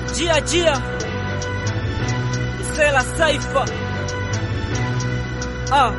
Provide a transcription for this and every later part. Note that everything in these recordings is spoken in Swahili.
Jia jia Msela Saifa ah.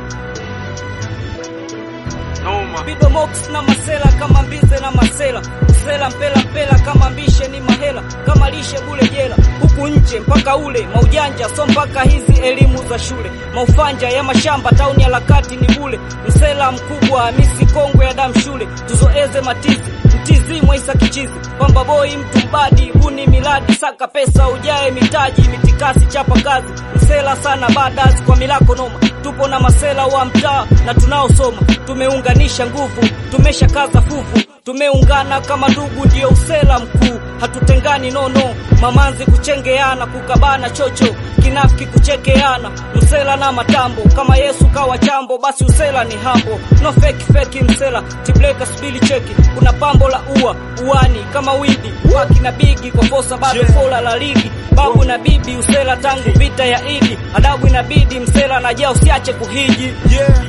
Noma. Bido Mox na Masela kama mbize na Masela Msela mpela mpela kama mbishe ni mahela kama lishe bule jela huku nje mpaka ule maujanja so mpaka hizi elimu za shule maufanja ya mashamba tauni harakati ni bule Msela mkubwa Hamisi kongwe ya damu shule tuzoeze matizi mtizi mwaisa kichizi pamba boy mtu mbadi buni miladi saka pesa ujae mitaji mitikasi chapa kazi msela sana badazi kwa milako noma tupo na masela wa mtaa na tunaosoma tumeunganisha nguvu tumesha kaza fuvu tumeungana kama ndugu ndio usela mkuu hatutengani nono mamanzi kuchengeana kukabana chocho kinafiki kuchekeana msela na matambo kama yesu kawa chambo basi usela ni hambo no fake fake msela tibleka subili cheki kuna pambo la ua uani kama widi waki na bigi kwa fosa bado Yeah. fola la ligi babu na bibi usela tangu vita ya idi adabu inabidi msela na jaa usiache kuhiji Yeah.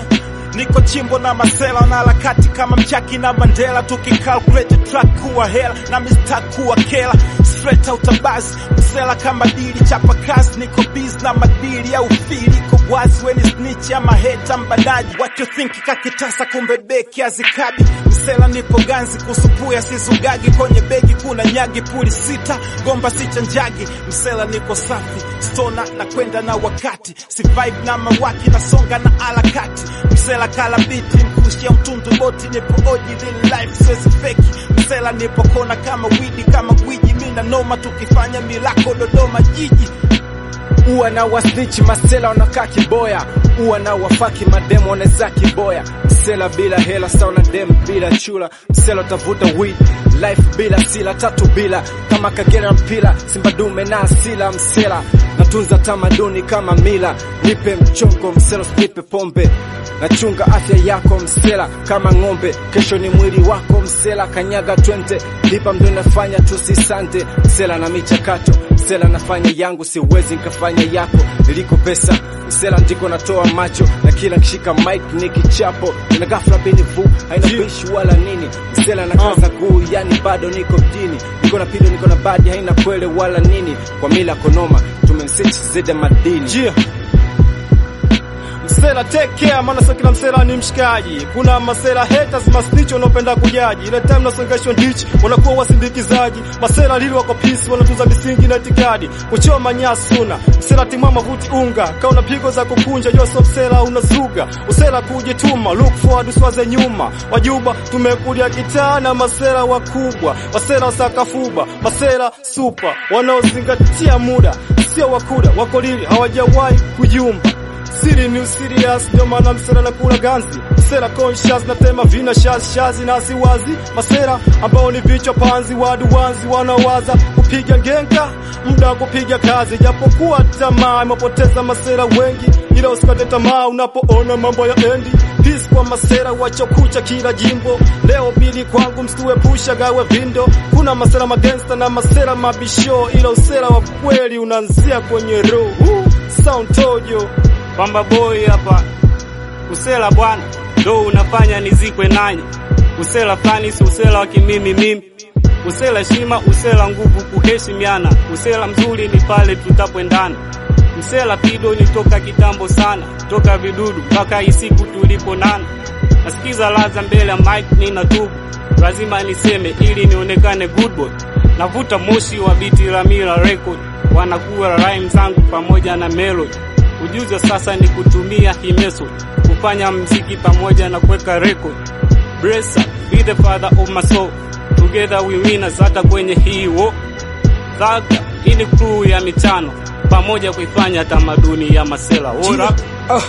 Niko chimbo na masela na harakati kama mchaki na Mandela tukicalculate track kuwa hela na mista kuwa kela straight out of bus msela kama dili chapa kazi niko biz na madili au fili iko wazi weni snitch ama heta mbadaji what you think kakitasa kumbe beki azikabi msela nipo ganzi kusupuya sizugagi kwenye begi kuna nyagi puli sita gomba sicha njagi msela niko safi stona na kwenda na wakati si vibe na mawaki nasonga na harakati msela kala biti mkushia mtundu boti nipo oji real life siwezi feki msela nipo kona kama widi kama gwiji mina noma tukifanya milako dodoma jiji uwa na wasnichi masela wanakaa kiboya uwa na wafaki mademo wanaweza kiboya msela bila hela sawa na dem bila chula msela utavuta weed life bila sila tatu bila kama kagera mpila simba dume na asila msela natunza tamaduni kama mila nipe mchongo msela usinipe pombe nachunga afya yako msela kama ng'ombe kesho ni mwili wako msela kanyaga twente lipa mdo nafanya tusisante msela na michakato msela nafanya yangu siwezi nkafanya yako iliko pesa msela ndiko natoa macho na kila kishika mic ni kichapo na ghafla binivu haina Yeah. bishi wala nini msela na kaza guu yani bado niko mjini niko na pido niko na badi haina kwele wala nini kwa mila konoma tumensich zede madini Yeah. Msela take care, maana sio kila msela ni mshikaji. Kuna masela haters, masnitch wanaopenda kujaji. Ile time nasongeshwa ndichi, wanakuwa wasindikizaji. Masela lili wako peace, wanatunza misingi na itikadi. Kuchoma nyasi una, msela timama mavuti unga. Kauna pigo za kukunja, jua sio msela unazuga. Usela kujituma, look forward usiwaze nyuma. Wajuba tumekulia kitaa na masela wakubwa. Masela sakafuba, masela super, wanaozingatia muda. Sio wakuda, wako lili, hawajawahi kujumba siri ni serious ndio maana msela na kula ganzi msela conscious na tema vina shaz shazi na siwazi masera ambao ni vichwa panzi wadu wanzi wanawaza kupiga ngenga muda wa kupiga kazi japokuwa tamaa imepoteza masera wengi ila usikate tamaa unapoona mambo ya endi Peace kwa masera wachokucha kila jimbo leo bili kwangu msituepusha gawe vindo kuna masera magangsta na masera mabisho ila usera wa kweli unaanzia kwenye roho sound tojo Pamba boy hapa, usela bwana ndo unafanya nizikwe nanyi. Usela fulani si usela wa kimimi mimi, usela heshima, usela nguvu, kuheshimiana. Usela mzuri ni pale tutapendana. Msela pido ni toka kitambo sana, toka vidudu mpaka hii siku tuliponana. Nasikiza laza mbele ya mic, nina tubu, lazima niseme ili nionekane good boy. Navuta moshi wa biti la Mila Record, wanakuwa rhyme zangu pamoja na melody. Ujuzi wa sasa ni kutumia hii method kufanya mziki pamoja na kuweka record. Bless up, be the father of my soul. Together we winners hata kwenye hii wo. Thaka, hii ni crew ya mitano pamoja kuifanya tamaduni ya masela. Ora. Ah.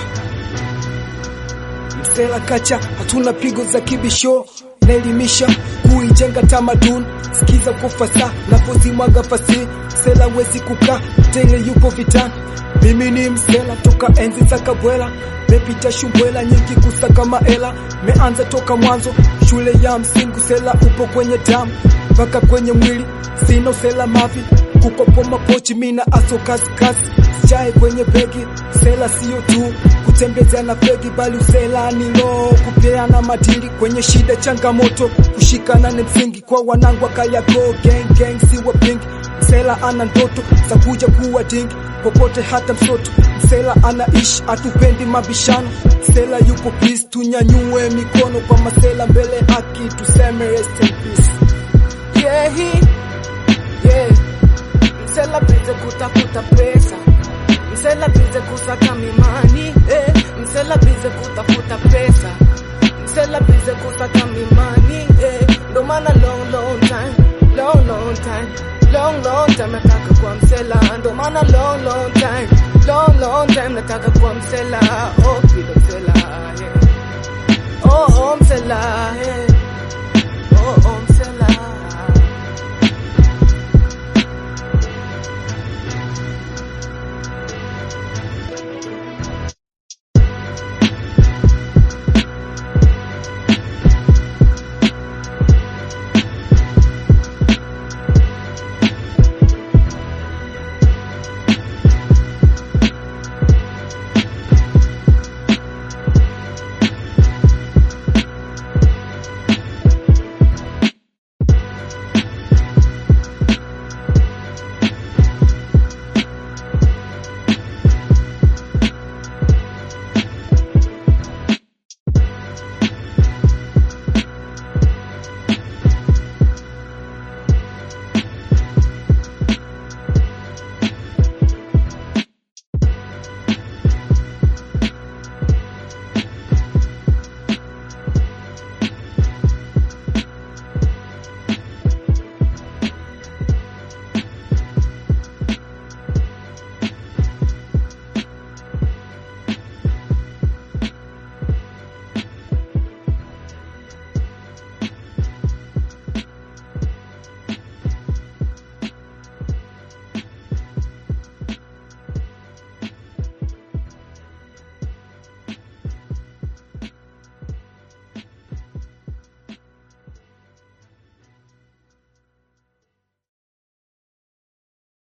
Msela kacha, hatuna pigo za kibisho, naelimisha kuijenga tamaduni, sikiza kwa fasa napozimwaga fasi, msela wezi kukaa tele, yupo vitani. Mimi ni msela toka enzi za Kabwela, mepita shumbwela nyingi kusaka maela, meanza toka mwanzo shule ya msingi, sela upo kwenye damu mpaka kwenye mwili, sina usela mavi kukopo mapochi, mina aso kazi kazi sijae kwenye begi, sela sio tu kutembezea na begi, bali usela ni lo kupeana madili kwenye shida, changamoto kushikana ni msingi kwa wanangu wa Kariakoo, gang gang si wapingi msela ana ndoto za kuja kuwa dingi popote hata msoto msela anaishi atupendi mabishano msela yupo peace tunyanyue mikono kwa masela mbele haki tuseme rest in peace yeah, yeah. Msela bize kutafuta pesa, msela bize kusaka mimani eh. Msela bize kutafuta pesa, msela bize kusaka mimani eh. Ndo maana long long time, long long time, long long time nataka kwa msela, ndo maana long long time, long long time nataka kwa msela, oh kilo msela yeah. Oh oh msela yeah.